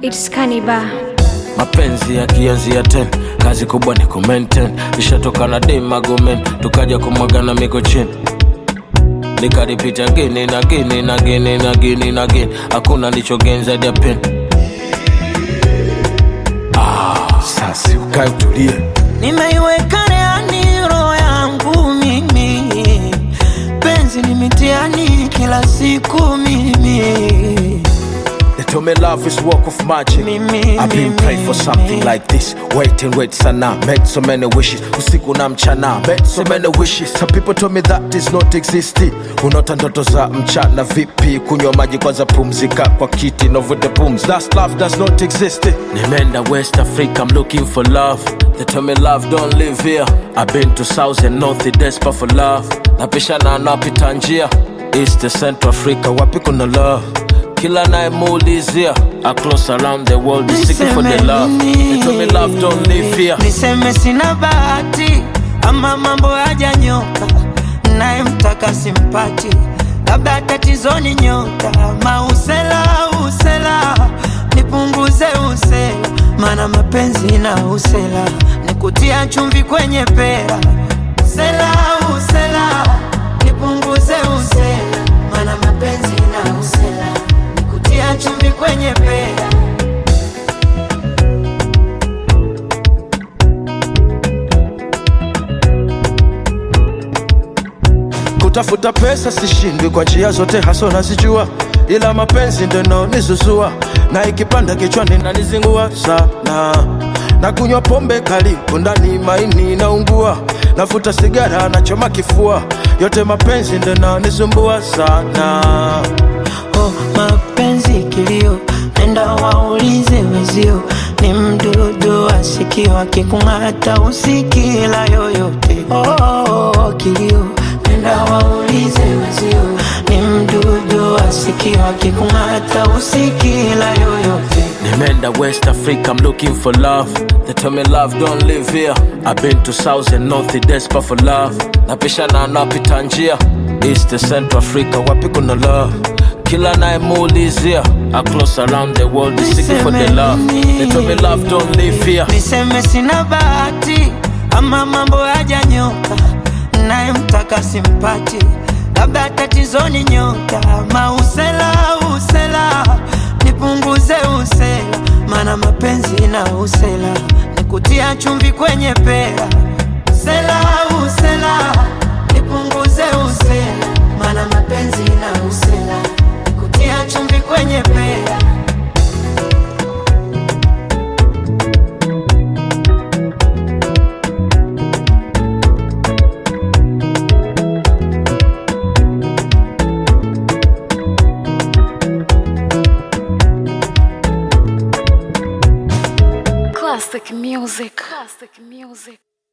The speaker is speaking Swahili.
It's Kaniba. mapenzi yakianzia ten kazi kubwa ni kumaintain ishatoka na demagomen tukaja kumwagana miko chini nikaripita gini na gini na gini na gini na gini hakuna nichogenza dia pen ah, sasi ukae utulie nimeiweka reani roho yangu mimi penzi ni mitiani kila siku mimi They told me love is work of magic. Mimi, I've been mimi, praying for something mimi. like this. Wait and wait sana. Made so many wishes. Usiku na mchana. Made so many wishes. Some people told me that is not existing. Unaota ndoto za mchana vipi? Kunywa maji kwanza pumzika kwa kiti novute pums. That's love does not exist. Nimeenda West Africa, I'm looking for love. They tell me love don't live here. I've been to South and North, desperate for love. Napishana napita njia. East to Central Africa, wapi kuna love? kila nayemuulizia across around the world is seeking for the Niseme love nini? they told me love don't live here niseme sina bahati ama mambo hajanyoka naye mtaka simpati labda tatizoni nyota mausela usela nipunguze usela mana mapenzi na usela nikutia chumvi kwenye pera usela usela nipunguze usela mana mapenzi na usela nikutia chumvi kwenye pera kutafuta pesa sishindwi kwa njia zote haso nazijua ila mapenzi ndo naonizuzua na ikipanda kichwani nanizingua sana na kunywa pombe kali ndani maini naungua nafuta sigara nachoma kifua yote mapenzi ndo naonisumbua sana oh, mapenzi kilio, nenda waulize wezio, ni mdudu asikio akikung'ata usikila yoyote. Oh, oh, oh, kilio, nenda waulize wezio, ni mdudu asikio akikung'ata usikila yoyote. Nimeenda West Africa, I'm looking for love. They tell me love don't live here. I've been to South and North, desperate for love. Napishana napita njia East to Central Africa, wapi kuna love? Kila nayemuulizia across around the world is seeking for the love. They tell me love don't live here. niseme sina bahati ama mambo hajanyoka naye mtaka simpati labda tatizoni nyota mausela usela nipunguze usela mana mapenzi na usela nikutia chumvi kwenye pera usela usela nipunguze usela mana mapenzi na usela nikutia chumvi kwenye pera Classic music. Classic music.